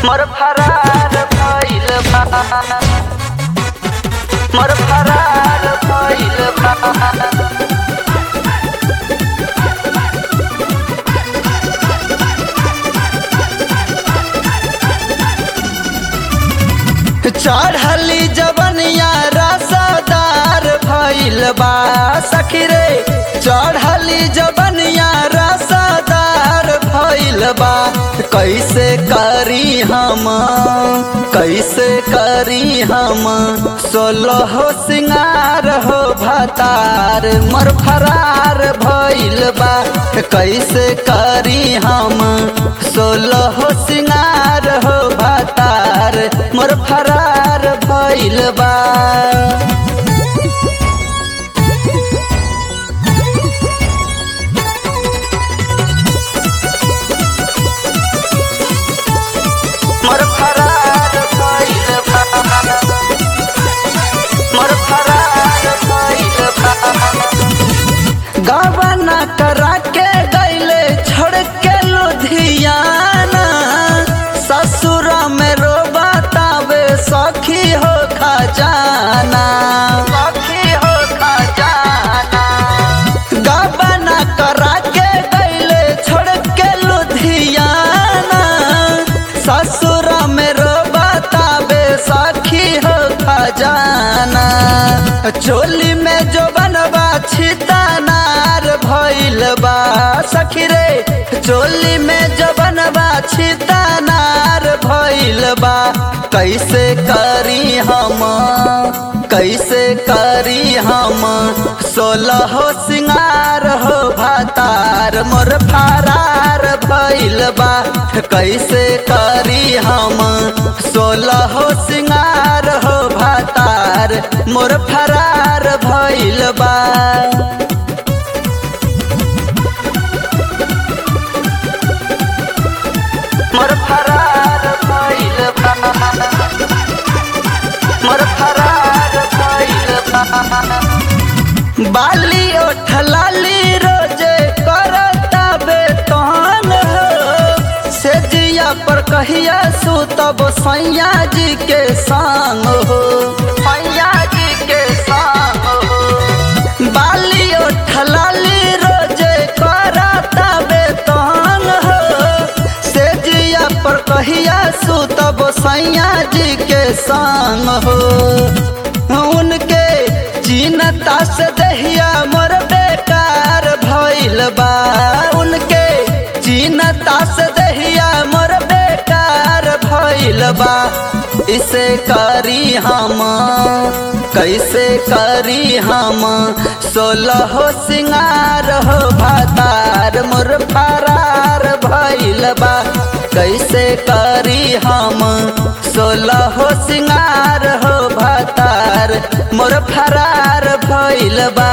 मोर फरार भइल बा मोर फरार भइल बा चढ़ली जवनिया रसदार भइल बा सखी रे चढ़ली जवनिया रसदार भइल बा कैसे करी हम कैसे करी हम सोलह सिंगार हो भतार मर फरार भइल बा कैसे करी हम सोलह सिंगार हो भतार मोर फरार भइल बा मोर फरार भइल बा मोर फरार भइल बा गबना करा के गईले छोड़ के लुधियाना ससुर में रो बतावे सखी हो खजाना सखी हो खजाना गबना करा के गईले छोड़ के लुधियाना ससुर में रो बतावे सखी हो खजाना चोली में जो बनवा छितानार भइल बा सखी रे चोली में जो बनवा छितानार भइल बा कैसे करी हम कैसे करी हम सोलह सिंगार हो भातार मोर फरार भइल बा कैसे करी हम सोलह सिंगार हो भातार मोर फरार भइल बा मोर फरार भइल बा मोर फरार भइल बा बाली ओठलाली रोजे करता बेतन हो से जिया पर कहिया सुतब सैया जी के संग हो सैया जी के संग हो बाली ओठलाली रोजे करता बेतन हो से जिया पर कहिया सुतब सैया जी के संग हो उनके चिन्हता से दहिया मोर बेकार भइल बा उनके चिन्हता से दहिया मोर बेकार भइल बा इसे करी हम कैसे करी हम सोलह सिंगार हो भातार मोर फरार भइल बा कैसे करी हम सोलह सिंगार हो भातार मोर फरार भइल बा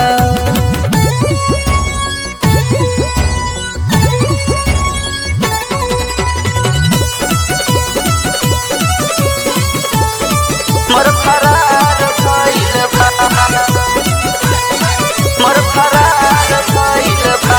मोर फरार भइल बा मोर फरार भइल बा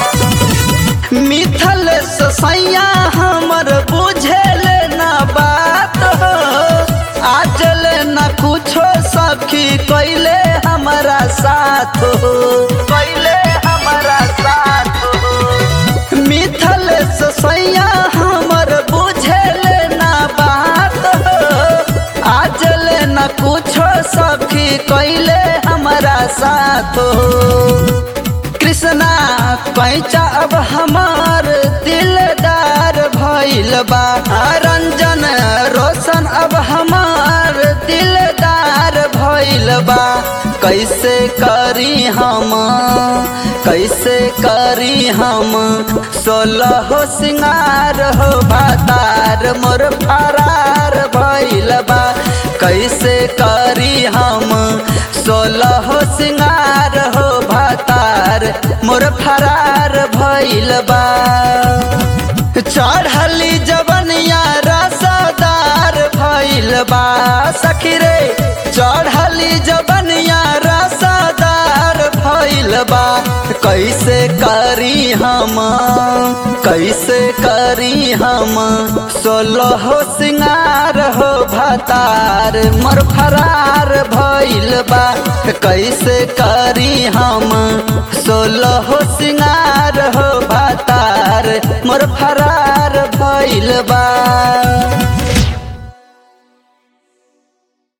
मिथल सैया हमर बुझेल ना बात हो आजल न कुछो सखी कैले हमारा साथ हो कैले हमारा साथ हो मिथल सैया हमर बुझेल ना बात हो आजल न कुछो सखी कैले हमारा साथ हो कृष्णा पैचा अब हमार दिलदार भइल बा रंजन रोशन अब हमार दिलदार भइल बा कैसे करी हम कैसे करी हम सोलह सिंगार हो भातार मोर फरार भइल बा कैसे करी हम सोलह सिंगार हो भातार मोर फरार भइल बा चढ़ली जवनिया रसदार भइल बा सखी रे चढ़ली जवनिया रसदार भइल भइल बा कैसे करी हम कैसे करी हम सोलह सिंगार हो भतार मोर फरार भइल बा कैसे करी हम सोलह सिंगार हो भतार मोर फरार भइल बा